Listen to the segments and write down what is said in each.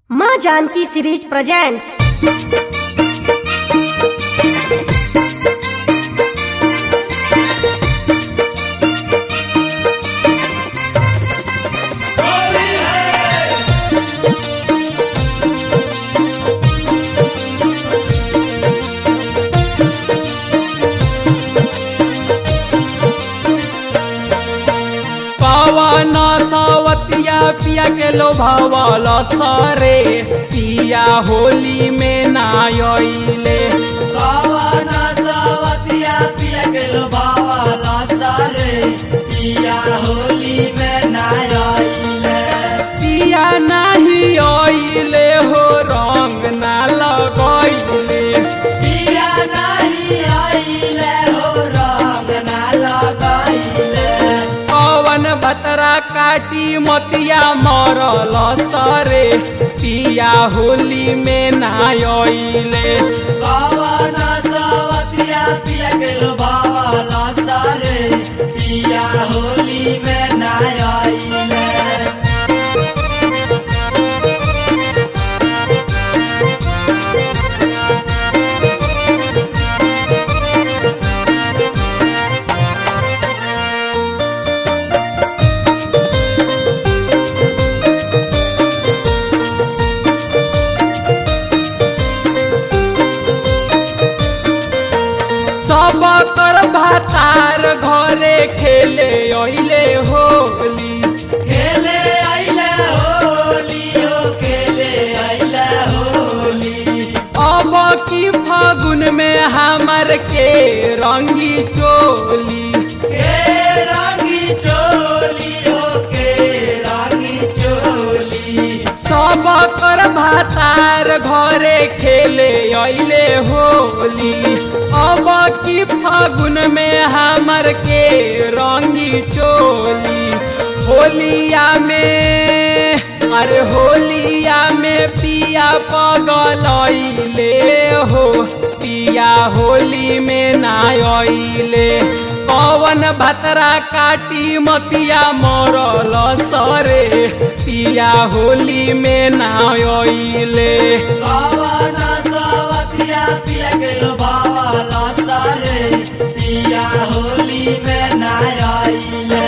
माँ Janaki series presents पवन सवतिया पिया के लोभावल सरे पिया होली में नायले पवन सवतिया पिया के लोभावाला सारे पिया होली में नायले पिया नाही अइले हो रंग ना लगैले पिया नहीं आइले हो रंग ना लगाइले पवन बतरा काटी मतिया मरल सरे पिया होली में नायले पवन सवतिया पिया के लोभावाला सारे पिया होली में नायले सब कर भातार घरे खेले अइले होली खेले आइले होली हो खेले आइले होली अब की फागुन में हमर के रंगी चोली के रंगी चोली हो के रंगी चोली सब कर भातार घरे खेले अइले होली अब की फागुन में हमर के रंगी चोली होलिया में अरे होलिया में पिया पगलैले हो पिया होली में नायले पवन भतरा काटी मतिया मरल सरे पिया होली में नायले पवन सवतिया पिया के लोभावाला सारे पिया होली में नायले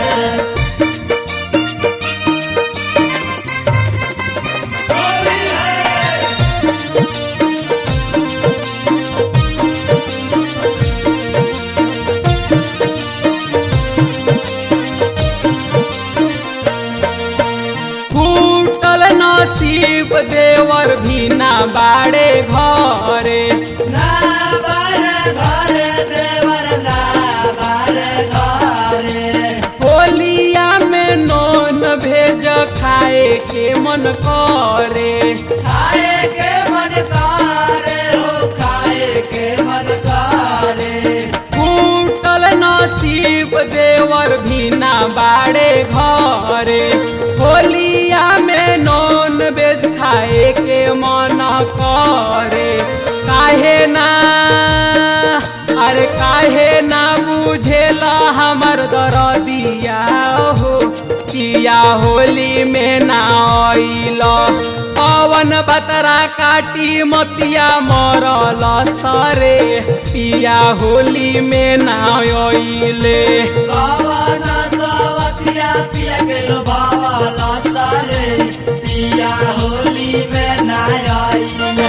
फूटल नसीब देवर भी ना बाड़े घरे ना बार घर देवर ना बार घरे होलिया में नोन भेज खाए के मन करे खाए के मन करे हो खाए के मन करे फूटल नसीब देवर भी ना बाड़े घरे होलिया में नॉन वेज खाए के मन करे काहे ना अरे काहे ना बुझेला हमर दरदिया हो पिया होली में ना आइल पवन बतरा काटी मतिया मरल सरे पिया होली में ना आइले पवन सवतिया पिया के लोभावाला सारे पिया होली में नायले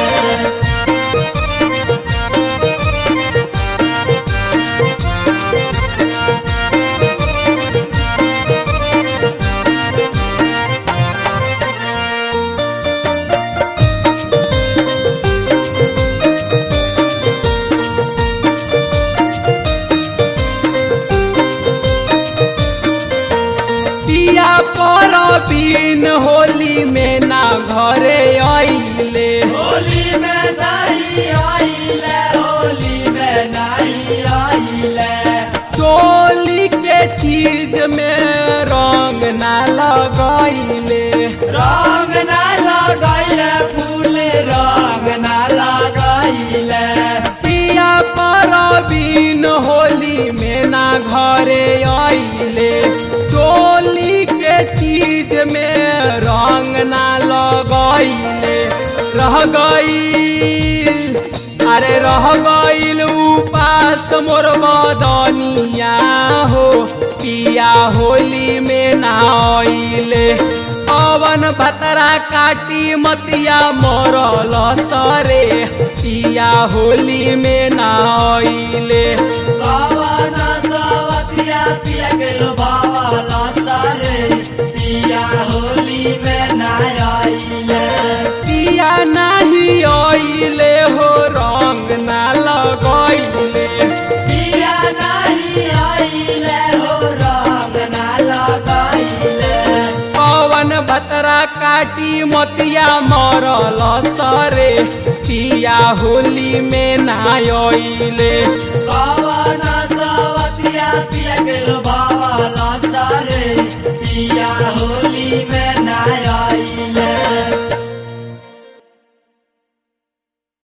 पिया पर बिन होली में ना घरे आइले होली में नहीं आइले होली में नहीं आइले चोली के चीज में रंग ना लगाइले रंग ना लगाइले फूल रंग ना लगाइले पिया पर बिन होली में ना घरे आइले चोली के चीज में रंग ना लगैले रह गईल अरे रह गईल उपास मोर बदनिया हो पिया होली में नाइले पवन भतरा काटी मतिया मरल सरे पिया होली में नाइले कवन सवतिया पिया के लोभावाला सारे पिया होली में ना आइले पिया नाही आइले हो रंग ना लगैले पिया नहीं आइले हो रंग ना लगाइले पवन भतरा काटी मतिया मरल सरे पिया होली में नाइले कवन सवतिया पिया के लोभावाला सारे पिया होली में